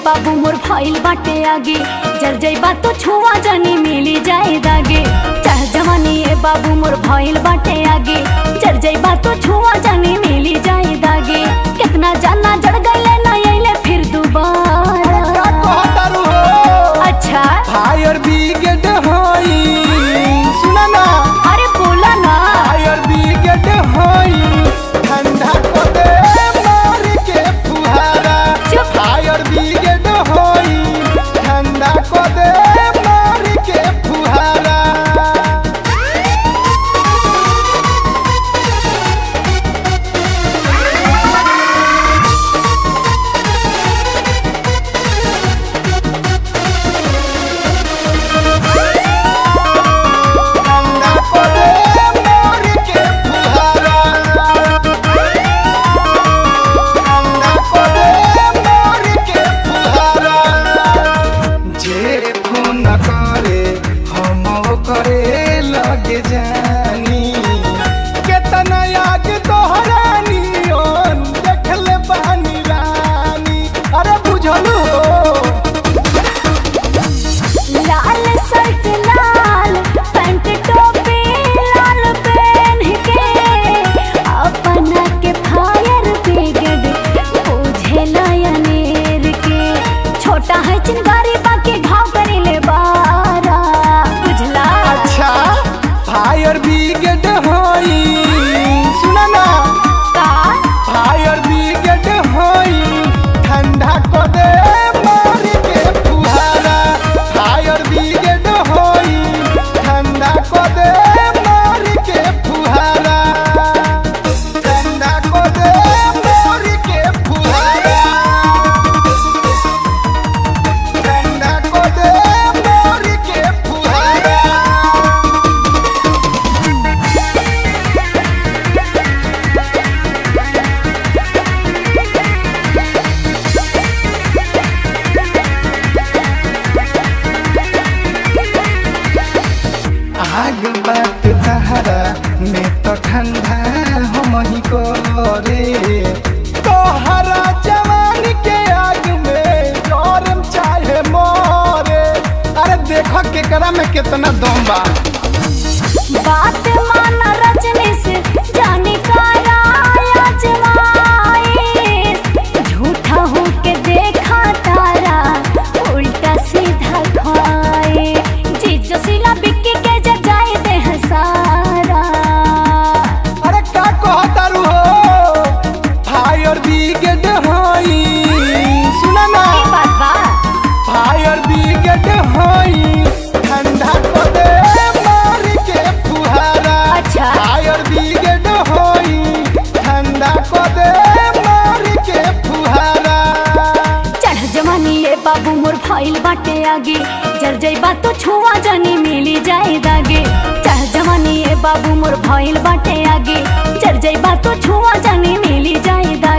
बाबू मोर भइल बाटे आगे जर जइबा तो छुआ जानी मिली जाए दागे चाह जवानी ए बाबू मोर भइल बाटे आगे जर जइबा तो छुआ जानी मिली जाए दागे कितना जाना जड़ गइले ना अइले फिर दोबारा का कहतारू हो अच्छा फायर ब्रिगेड हई सुना ना अरे बोला ना फायर ब्रिगेड हई ठंडा को दे मार के फुहारा चुप। फायर ब्रिगेड हई ठंडा को दे मार के फुहारा ठंडा को दे मार के फुहारा ठंडा को दे मार के फुहारा जे फोन करे हम करे लगे जानी केतना आग तोहरानी ओन देखले बानी रानी अरे बुझलू हो लाल शर्ट लाल पैंट टोपी लाल पहन के अपना के फायर ब्रिगेड बुझे लयनेर के छोटा है चिंगारी बाकी घाव करिले बारा बुझला अच्छा फायर ब्रिगेड हई सुना ना का फायर ब्रिगेड हई ठंडा को दे मार के फुहारा फायर ब्रिगेड हई ठंडा को दे मार के फुहारा ठंडा को दे मार के फुहारा ठंडा को दे मार के फुहारा आग बात तहरा में तो ठंडा हम ही करे तोहरा जवानी के आग में गरम चाहे मोरे अरे देखो केकरा में कितना दम बा बात माना रजनी से जाने का राया जमाए झूठा हो के देखा तारा उल्टा सीधा खाए जीजो सिला बिक्की के जगाए दे हसारा अरे का कहतारू हो फायर ब्रिगेड हई सुना ना ई बात बा फायर ब्रिगेड हई ठंडा को दे मार के फुहारा अच्छा। फायर ब्रिगेड हई ठंडा को दे मार के फुहारा चढ़ जवानी ए बाबू मोर भइल बाटे आगे जर जइबा तो छुआ जानी मिली जाए दागे चढ़ जवानी ए बाबू मोर भइल बाटे आगे जर जइबा तो छुआ जानी मिली जाए दागे